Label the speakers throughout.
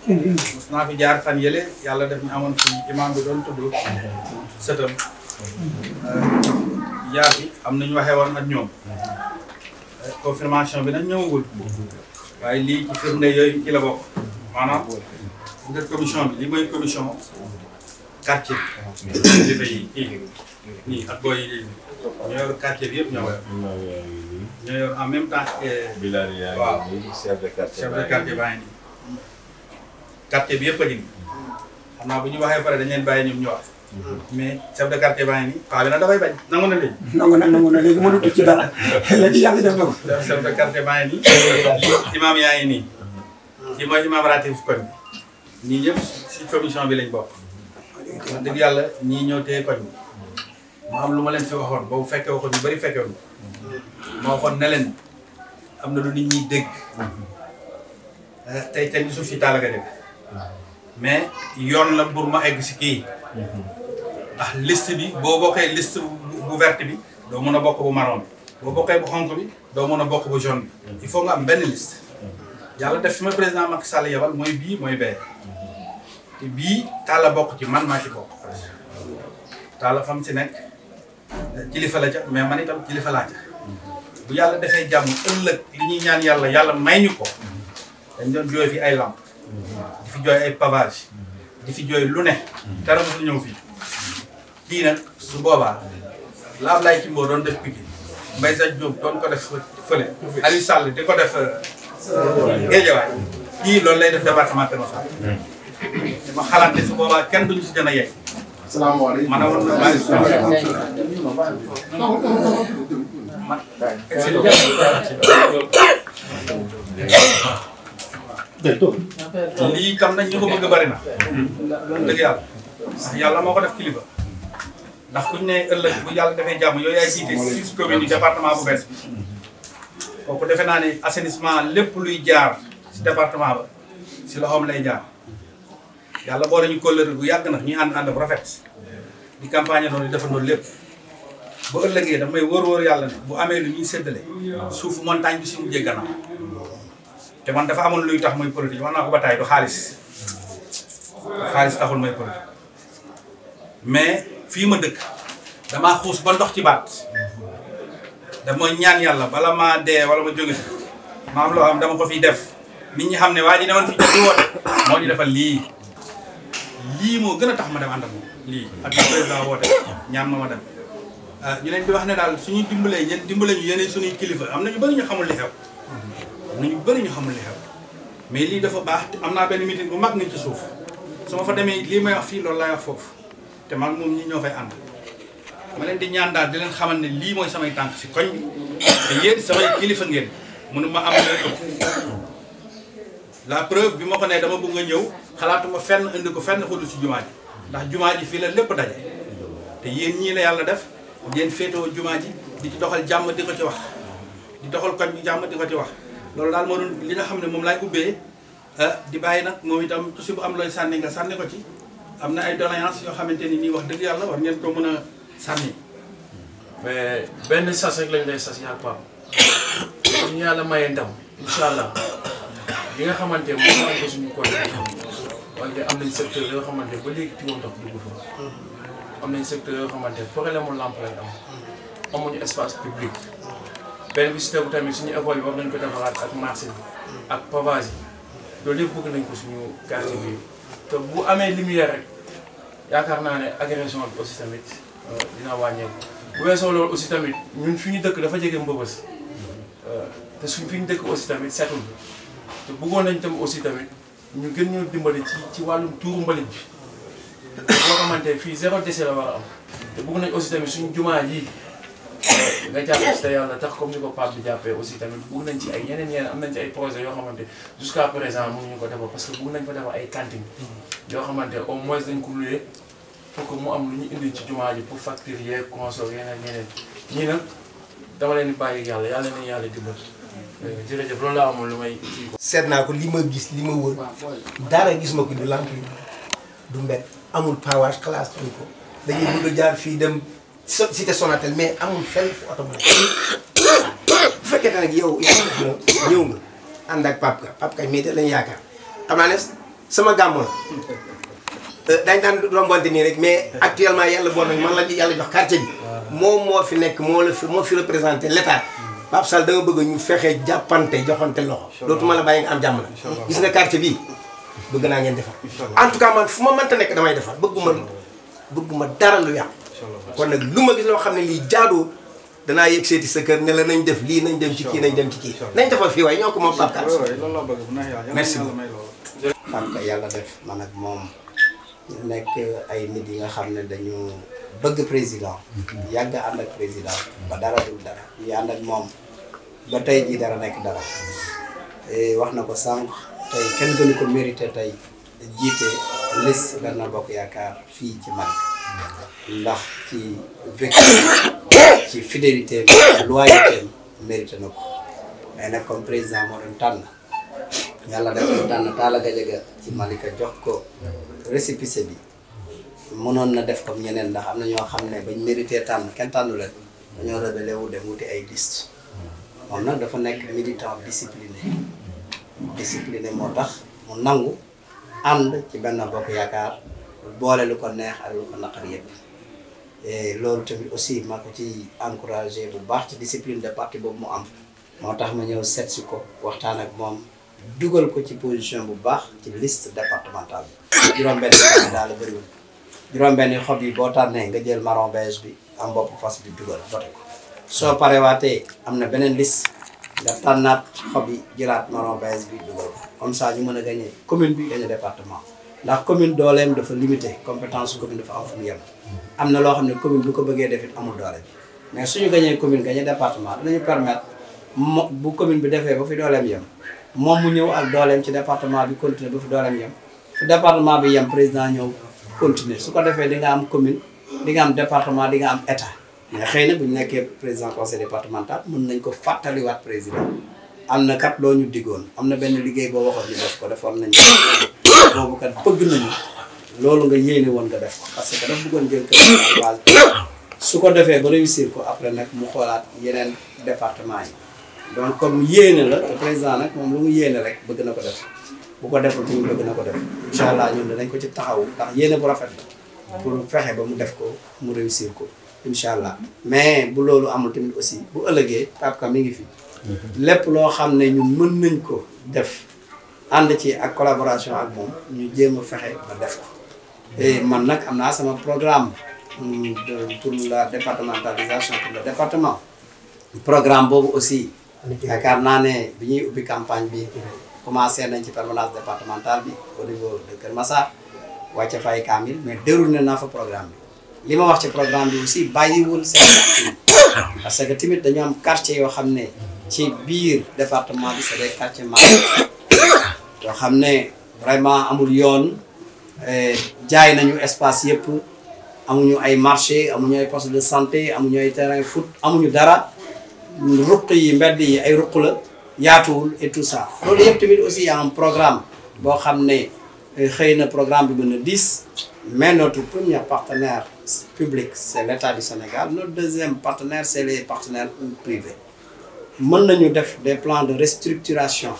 Speaker 1: mos naa fi jaar fan yële yàlla def ñu amoon fi imam bi doon tudd sëtam jaar bi am nañu waxee woon ak ñoom confirmation bi nag ñëwagul waaye lii ci firnde yooyu ci la bokk maanaam nga commission bi li mooy commission quartier bi kilifa yi kii nii ak booy yi ñoo yor quartier bi yëpp ñoo ko yor ñoo yor en même temps
Speaker 2: Bilal yaa
Speaker 1: waaw
Speaker 2: ngi nii chef de quartier
Speaker 1: chef de quartier baa ngi nii quartier bi yëpp a ngi nii xam naa bu ñu waxee pare dañ leen bàyyi ñoom ñëwaat mais chef de quartier baa ngi nii paa bi nag dafay bañ nangu na léegi
Speaker 3: nangu na nangu na léegi mënatu ci dara léegi yàlla def na ko.
Speaker 1: chef de quartier baa ngi nii imaam yaa ngi nii kii mooy imaam ratif koñ bi ñii ñëpp si commission bi lañ bokk wax dëgg yàlla ñii ñoo téye koñ bi mu am lu ma leen fi waxoon boobu fekke waxoon ñu bëri fekke woon ma waxoon ne leen am na lu nit ñi dégg tey tey suuf si taal nga dégg mais yoon la pour ma egg si kii ndax liste bi boo bokkee liste bu verte bi doo mën a bokk bu marron bi boo bokkee bu xonk bi doo mën a bokk bu jaune bi il faut nga am benn liste yàlla def fi ma président Macky Sall yebal mooy bii mooy bee te bii Talla bokk ci man maa ci bokk Talla fam si nekk kilifa la ca mais man itam kilifa laa ca bu yàlla defee jàmm ëllëg li ñuy ñaan yàlla yàlla may ñu ko dañ doon jooy fi ay lamp di fi jooy ay pavage di fi jooy lu ne dara mosul ñëw fii kii nag su boobaa la Ablaye Timbo doon def Pikine Mbaye Sa Diop doon ko def fële Aliou Sall di ko def Guédiawaye kii loolu lay def département Keur Massar dama xalaat ne su boobaa kenn duñu si gën a yegg
Speaker 4: salaamaaleykum.
Speaker 1: man a woon na man lii tam nag ñu ko bëgg bari na dëgg yàlla ndax yàlla moo ko def kilifa ndax kuñ ne ëllëg bu yàlla defee jàmm yooyu yaay jiite six communes yu département bu bees bi kooku defe naa ne assainissement lépp luy jaar si département ba si loxoom lay jaar yàlla boo nañu kóllëre bu yàgg nag ñuy ànd ànd bu rafet di campagne noonu di defandoo lépp bu ëllëgee daf may wóor wóor yàlla ne bu amee lu ñuy séddale suufu montagne bi si mujjee gannaaw te man dafa amoon luy tax muy politique wax naa ko ba taay du xaalis xaalis taxul may politique mais fii ma dëkk damaa xuus ba ndox ci baat dama ñaan yàlla bala maa dee wala ma jóge fi ma am loo xam dama ko fiy def nit ñi xam ne waa ji ne woon fi jot di woote moo ñu defal lii lii moo gën a tax ma dem ànd ak moom lii ak le président woote ñaan ma ma dem ñu leen di wax ne daal suñuy dimbalee ñen dimbale ñu yeneen suñuy kilifa am na ñu bëri ñu xamul li xew am na ñu bëri ñu xamul li xew mais lii dafa baax am naa benn meeting bu mag ni ci suuf su ma fa demee lii may wax fii loolu laay wax foofu te man moom ñi ñoo fay ànd ma leen di ñaan daal di leen xamal ne lii mooy samay tànk si koñ bi te yéen samay kilifa ngeen mënu ma am leen ëpp la preuve bi ma ko nee dama bëgg nga ñëw xalaatuma fenn indi ko fenn xudul si jumaa ji ndax jumaa ji fii la lépp daje te yéen ñii la yàlla def ngeen féetewoo jumaa ji di ci doxal jàmm di ko ci wax di doxal koñ bi jàmm di ko ci wax loolu daal moo doon li nga xam ne moom laay ubbee di bàyyi nag moom itam su bu am looy sànni nga sànni ko ci am na ay doléance yoo xamante ni nii wax dëgg yàlla war ngeen ko mën a sànni
Speaker 5: mais benn sas rek lañ lay sas yaa Pape bu ñu yàlla mayee ndam incha allah li nga xamante ne moom ko suñu koy wante am nañ secteur yoo xamante ba léegi tiwo ndox dugg fa am nañ secteur yoo xamante problème mu lampe lañ am amuñu espace public benn bi si tegu tamit suñu école yi war nañ ko defaraat ak marché bi ak pavage yi loolu yëpp bëgg nañ ko suñu quartier bi te bu amee lumière rek yaakaar naa ne agression bi aussi tamit dina wàññeeku bu weesoo loolu aussi tamit ñun fi ñu dëkk dafa jege mbëbës te suñ fi ñu dëkk aussi tamit setul te bëggoon nañ tam aussi tamit ñu gën ñoo dimbali ci ci wàllum tuuru mbalit bi boo xamante fii zéro déchet la war a am te bëgg nañ aussi tamit suñu jumaa ji nga jàpp ci te yàlla tax comme ni ko Pape bi jàppee aussi tamit bëgg nañ ci ay yeneen yeneen am nañ ci ay projets yoo xamante jusqu'à présent mënuñu ko defar parce que bëgg nañ fa defar ay cantines yoo xamante au moins dañ ko loué pour que mu am lu ñu indi ci jumaa ji pour facture yeeg consort yeneen yeneen ñii nag dama leen di bàyyi yàlla yàlla na yàlla dimbal jërëjëf loolu laa amoon lu may kii ko
Speaker 3: seet naa ko li ma gis li ma wër dara gis ma ko du lamp yi du mbet amul pavage classe tuñ ko dañuy bëgg a jaar fii dem so- cité Sonatel mais amul fenn fu oto mën a bu fekkee nag yow yaa ngi ñëw nga ànd ak Pape Ka Pape Ka mii de lañ yaakaar xam naa ne sama gàmmu la dañ daan rombante nii rek mais actuellement yàlla bon nag man la yàlla jox quartier bi moom moo fi nekk moo la fi moo fi représenté l'état Pape Sall da nga bëgg ñu fexe jàppante joxante loxo dootuma la bàyyi nga am jàmm la gis nga quartier bii bëgg naa ngeen defar en tout cas man fu ma mënta nekk damay defar bëgguma bëgguma dara lu yàqu kon nag lu ma gis loo xam ne lii jaadoo danaa yegg seeti sa kër ne la nañ def lii nañ dem ci kii nañ dem ci kii nañ defal fii waaye ñoo ko moom Pape Kane
Speaker 1: loolu laa bëgg bu neex yàlla
Speaker 3: Merci
Speaker 1: yàlla may loolu
Speaker 4: xam ko yàlla def man ak moom ñu nekk ay nit yi nga xam ne dañu bëgg président yàgg ànd ak président ba dara dul dara ñu ànd ak moom ba tey jii dara nekk dara Eh, wax na ko sànq tey kenn gënu ko mérité tey jiite liste Benno Bokk Yaakaar fii ci Malika ndax ci vécu ci fidélité loyauté mérité na ko mais nag comme président moo doon tànn yàlla def ko tànn Talla Gadiaga ci Malika jox ko récépissé bi mënoon na def comme ñeneen ndax am na ñoo xam ne bañ mérité tànn kenn tànnu leen dañoo rebelle wu dem wuti ay liste moom nag dafa nekk militant discipliné discipliné moo tax mu nangu ànd ci benn bokk yaakaar boole lu ko neex ak lu ko naqar yëpp et loolu tamit aussi maa ko ci encouragé bu baax ci discipline de parti boobu mu am moo tax ma ñëw seet si ko waxtaan ak moom dugal ko ci position bu baax ci liste départementale bi juróom-benn candidat la bëriwul juróom-benn xob yi boo tànnee nga jël marron beige bi am bopp fas bi dugal voté ko soo parewaatee am na beneen liste nga tànnaat xob yi jëlaat marron beige bi dugal ko comme ça ñu mën a gagné commune bi gagné département ndax commune dooleem dafa limité compétence su commune dafa am fu mu yem am na loo xam ne commune bu ko bëggee def it amul doole bi mais suñu gagné commune gagné département dinañu permettre mo bu commune bi defee ba fi dooleem yem moom mu ñëw ak dooleem ci département bi continuer ba fi dooleem yem fu département bi yem président ñëw continuer su ko defee di nga am commune di nga am département di nga am état mais xëy na bu ñu nekkee président conseil départemental mën nañ ko fàttaliwaat président am na kat loo ñu diggoon am na benn liggéey boo waxoon ñu def ko defoon nañ ko boobu kat bëgg nañu loolu nga yéene woon nga def ko parce que dafa bëggoon jël kër base su ko defee ba réussir ko après nag mu xoolaat yeneen département yi donc comme yéene la te président nag moom lu mu yéene rek bëgg na ko def bu ko deful tamit bëgg na ko def incha allah ñun danañ ko ci taxawu ndax yéene bu rafet la pour fexe ba mu def ko mu réussir ko incha allah mais bu loolu amul tamit aussi bu ëllëgee Pape Ka mi ngi fi lépp loo xam ne ñun mën nañ ko def ànd ci ak collaboration ak moom ñu jéem a fexe ba def ko et man nag am naa sama programme hum, de pour la départementalisation pour le département programme boobu aussi yaakaar naa ne bi ñuy ubbi campagne bi commencé nañ ci permanence départementale bi au niveau de Kër Massar wàcce fay kaamil mais déroulé naa fa programme bi li ma wax ci programme bi aussi bàyyiwul seen quartier yi parce que tamit dañu am quartier yoo xam ne ci biir département bi c'est des quartiers marginaux yoo xam ne vraiment amul yoon eh, jaay nañu espace yëpp amuñu ay marché amuñu ay poste de santé amuñu ay terrain foot amuñu dara ruq yi mbedd yi ay ruq la yaatuwul et tout ça loolu yëpp tamit aussi y a un programme boo xam ne eh, xëy na programme bi mën na diis mais notre premier partenaire public c'est l'État du Sénégal notre deuxième partenaire c'est les partenaires privés mën nañu def des plans de restructuration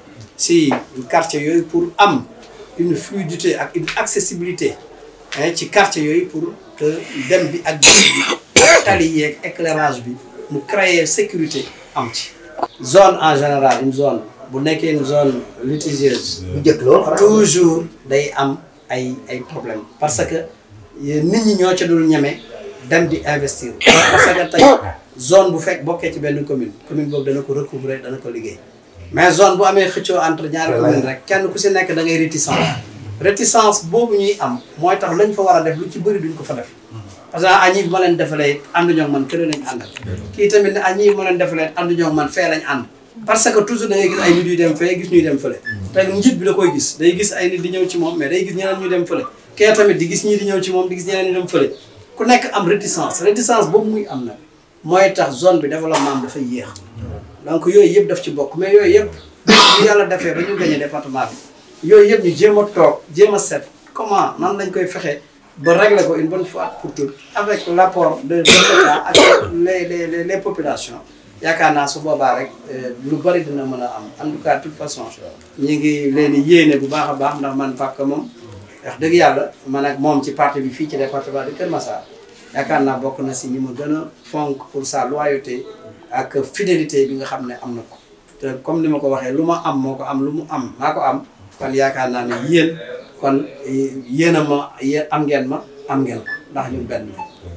Speaker 4: si quartier yooyu pour am une fluidité ak une accessibilité hein, ci quartier yooyu pour que dem bi ak dikk bi ak tali yeeg éclairage bi mu créer sécurité am ci zone en général une zone bu nekkee une zone litigieuse
Speaker 3: bu njëkk loolu
Speaker 4: toujours day am ay ay problème parce que nit ñi ñoo ca dul ñeme dem di investir parce que tey zone bu fekk bokkee ci benn commune commune boobu dana ko recouvrer dana ko liggéey mais zone bu amee xëccoo entre ñaari commune rek kenn ku si nekk da ngay réticence réticence boobu ñuy am mooy tax lañ fa war a def lu ci bëri duñ ko fa def parce que añi bi ma leen defalee ànduñoo ak man kële lañ àndal kii tamit ne añi bi ma leen defalee ànduñoo ak man fee lañ ànd parce que toujours da ngay gis ay nit yuy dem fee gis ñuy dem fële te njiit bi da koy gis day gis ay nit di ñëw ci moom mais day gis ñeneen ñuy dem fële kee tamit di gis ñii di ñëw ci moom di gis ñeneen ñu dem fële ku nekk am réticence réticence boobu muy am nag mooy tax zone bi développement am dafay yéex donc yooyu yëpp daf ci bokk mais yooyu yëpp bu yàlla defee ba ñu gagné département bi yooyu yëpp ñu jéem a toog jéem a seet comment nan lañ koy fexe ba régler ko une bonne fois pour toutes avec l'apport de de l'État ak les les les les populations yaakaar naa su boobaa rek lu bari dina mën a am en tout cas toute façon ñi ngi leen di yéene bu baax a baax ndax man Pape Ka moom wax dëgg yàlla man ak moom ci parti bi fii ci département de Kër Massar yaakaar naa bokk na si ñi ma gën a fonk pour sa loyauté ak fidélité bi nga xam ne am na ko te comme ni ma ko waxee lu ma am moo ko am lu mu am maa ko am kon yaakaar naa ne yéen kon yéen a ma yéen am ngeen ma am ngeen ko ndax ñun benn lañ